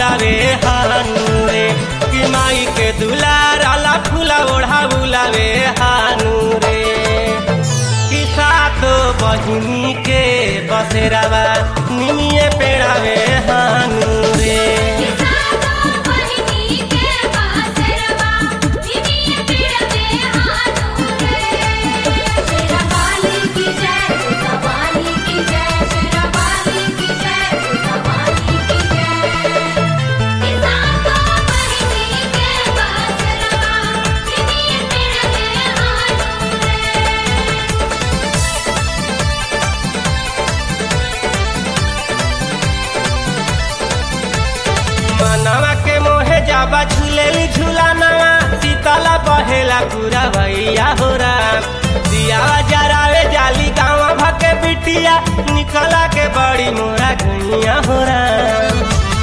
बुलावे हानू रे कि माई के दुलार आला फूला ओढ़ा बुलावे हानू रे कि सातो बहिनी के बसेरावा निमिये पेड़ावे हानू रे किसानो बहिनी के बासरवा निमिये पिड़वे हानू रे शेरा वाली की जय दुर्गा वाली की जय शेरा वाली की जय दुर्गा वाली की जय किसानो बहिनी के बासरवा निमिये पिड़वे हानू रे मनवा के मोहे जाबा झूलेली झूलानवा सीतला बहेला पूरा भैया हो राम दियावा जरावे जाली गाँव भके बिटिया निकला के बड़ी मोरा गैया हो राम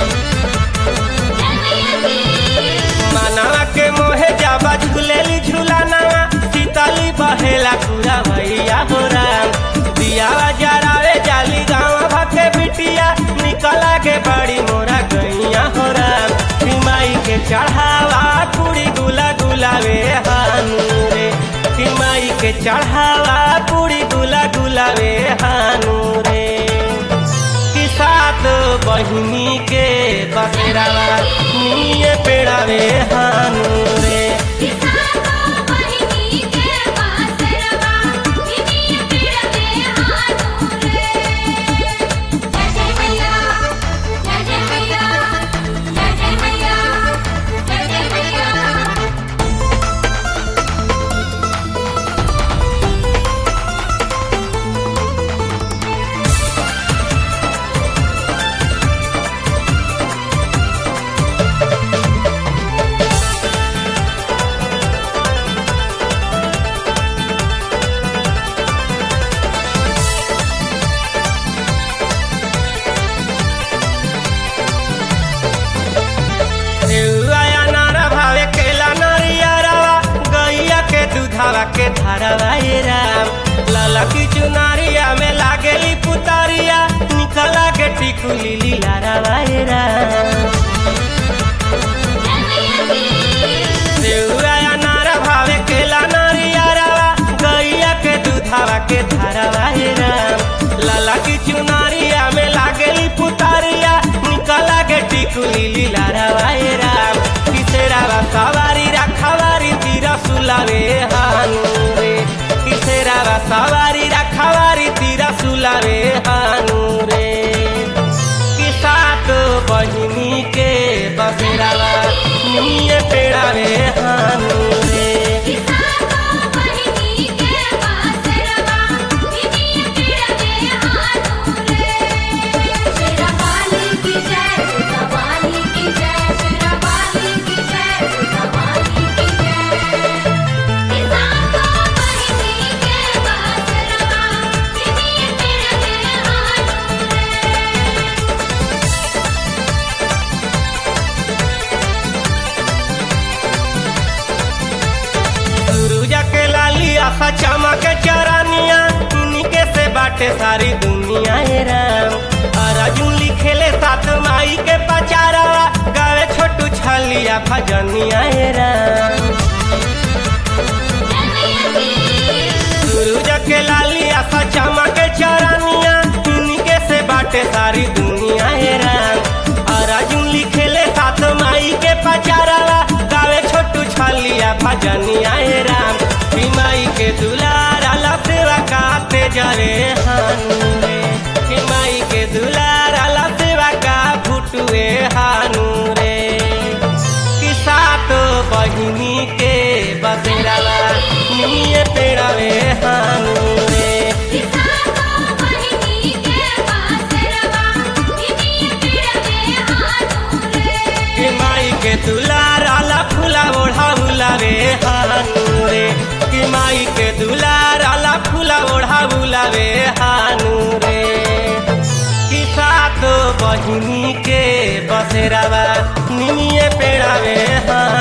मनवा के मोहे जाबा झूलेली झूलानवा सीतली बहेला पूरा भैया हो राम दियावा जरावे जाली गाँव भके बिटिया निकला के बड़ी मोरा गैया हो राम माई के चढ़ावा पूरी गुला गुलावे हानू रे माई के चढ़ावा पूरी गुला गुलावे हानू रे कि सात बहिनी के बसेरावा निये पेड़ावे हानू रे किसानो बहिनी के बासरवा निमिये पिड़वे हानू रे जय जय मैया जय जय मैया जय जय मैया जय जय मैया देउआया नारा भावे केला नरियरवा गैया के दूधावा के धारावा ए राम लाला की चुनारिया में लागेली पुतारिया निकला के टिकुली लीलारावा ए राम देउआया नारा भावे केला नरियरवा गैया के दूधावा के धारावा ए राम लाला की चुनारिया में लागेली पुतारिया निकला के टिकुली लीलारावा ए राम किसेरावा सवारी रखवारी तीरा सुलावे हानू रे किसेरावा सवारी रखवारी तीरा सुलावे हानू रे कि सात बहिनी के बसेरावा निये पेड़ावे हानू रे किसानो बहिनी के बासरवा निमिये पिड़वे हानू रे शेरा वाली की जय दुर्गा वाली की जय शेरा वाली की जय दुर्गा वाली की जय किसानो बहिनी के बासरवा निमिये पिड़वे हानू रे सुरुजा के लाली आखा चमक चरानिया इनके से बाटे सारी दुनिया ए राम अर्जुन लिखेले सात माई के पचारावा गावे छोटू छलिया भजनिया ए राम सूरज के लाली आखा चमक चरानिया इनके से बाटे सारी दुनिया ए राम अर्जुन लिखेले सात माई के पचारावा गावे छोटू छलिया भजनिया ए राम ई माई के दुलारा लफेवा काते जरे हानू रे ई माई के दुलारा लफेवा का फुटुए हानू रे कि सात बहिनी के बसेरावा निये पेड़ावे हानू रे किसानो बहिनी के बासरवा निमिये पिड़वे हानू रे कि माई के दुलार आला फूला ओढ़ा बुलावे हानू रे कि माई के दुलार आला फूला ओढ़ा बुलावे हानू रे कि सात बहिनी के बसेरावा निमिये पेड़ावे हानू